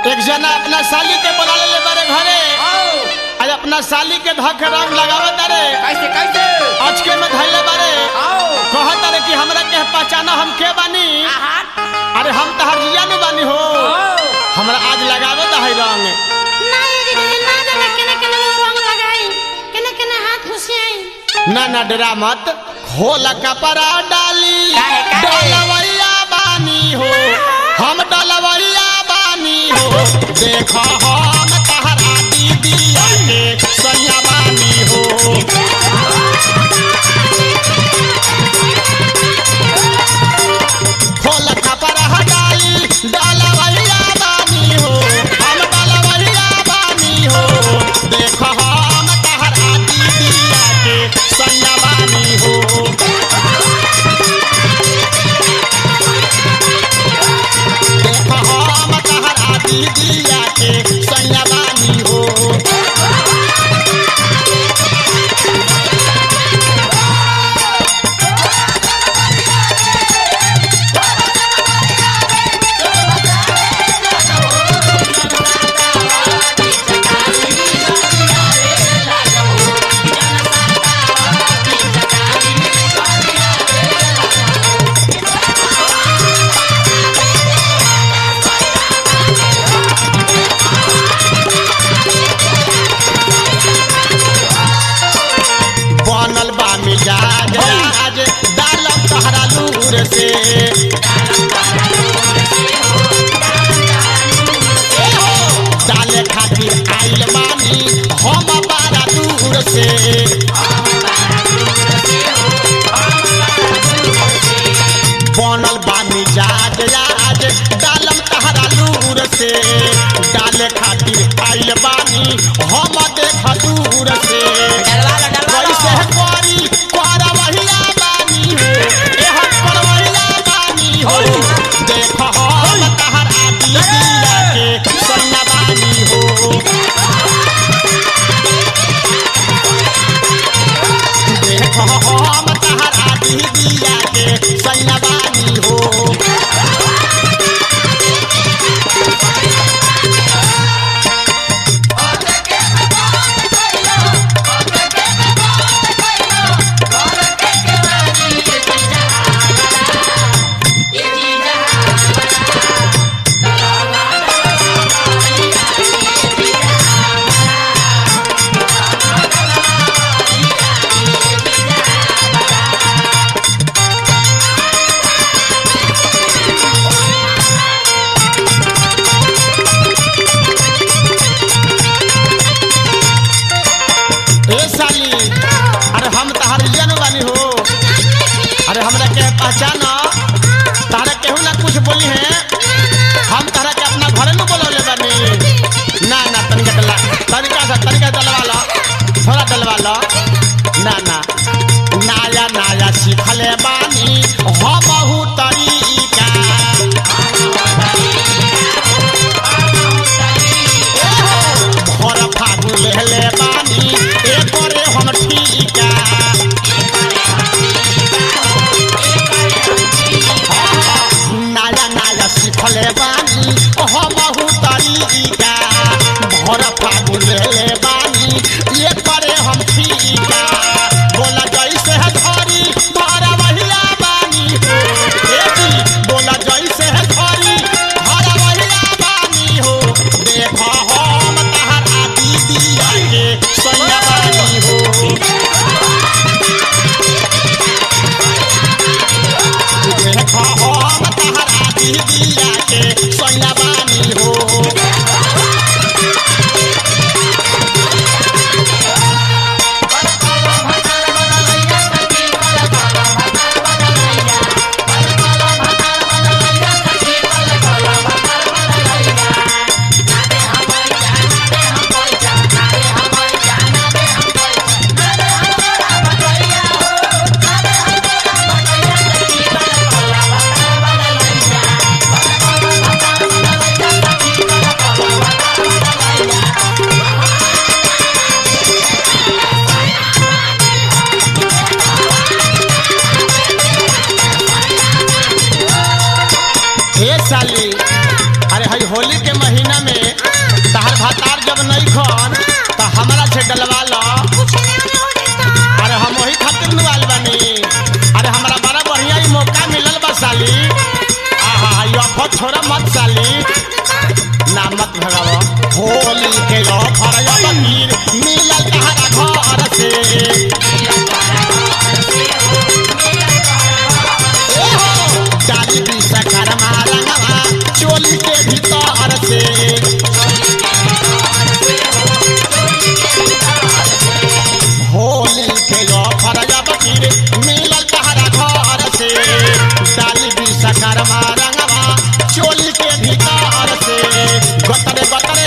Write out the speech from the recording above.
एक जना अपना साली के बुला ले बारे घरे आओ आज अपना साली के धक रंग लगावत रे कैसे कैसे अचके में धैले बारे आओ कहत रे कि हमरा के पहचाना हम के बानी आहा अरे हम तो हरिया में बानी हो आओ हमरा आज लगावे है रंग नहीं दीदी ना जाने केने केने में रंग लगाई केने केने हाथ घुसियाई ना ना डरा मत खोल कपड़ा डाली काहे, काहे? डलवैया बानी हो हम डलवैया बानी हो देखो हम तहरा दीदिया के सैया बानी हो खोल कपड़ा डाली डलवैया बानी हो हम डलवैया बानी हो देखो हम तहरा दीदिया के सैया बानी हो देखो हम तहरा दीदिया के सैया बानी हो बनल बा मिजाज आज डालब तहरा लूर से डाले खातिर आइल बानी हम बारा दूर से बनल बा मिजाज आज डालम तहरा लूर से डाले खातिर आइल बानी हम देख दूर से डलवा लो डलवा कैसे लो करी करवहिया बानी हो एह करवहिया बानी हो देख हम तहरा दीदिया के सैया बानी हो देख हम तहरा दीदिया के सैया बानी हो ए साली अरे हम तहार जन बानी हो अरे हमरा के पहचान तारा केहू ना कुछ बोली है हम तारा के अपना घरे में बोलौले बानी ना ना तनिका डला तनिका सा तनिका डलवा लो थोड़ा डलवा लो ना ना नाया नाया सीखले बानी हम बहु तरीका भर फागुन लेहले बानी एकरे हम ठीका नाया नाया सीखले बानी हमहु तरीका भर फागुन लेले बानी एकरे हम ठीका बोला जैसे है धरी धरा वहिया बानी हो ए जी बोला जैसे है धरी धरा वहिया बानी हो देख हम तहरा दीदिया के सैया बानी हो देख हम तहरा दीदिया के सैया बानी हो Bye. आई होली के महीना में तहर भातार जब नहीं खन तो हमरा से डलवा लो कुछ नहीं हो जाता अरे हम वही खातिर नुआल बानी अरे हमरा बड़ा बढ़िया ही मौका मिलल बा साली आहा यो अफर छोड़ा मत साली ना मत भगावा होली के ऑफर या बकीर मिलल तहरा घर से ओहो, डाली दी सकर मारंगवा चोली के भीतर से होली के ऑफर या बकीर मिलल तहरा घर से डाली दी सकर मारंगवा चोली के भीतर से गतरे गतरे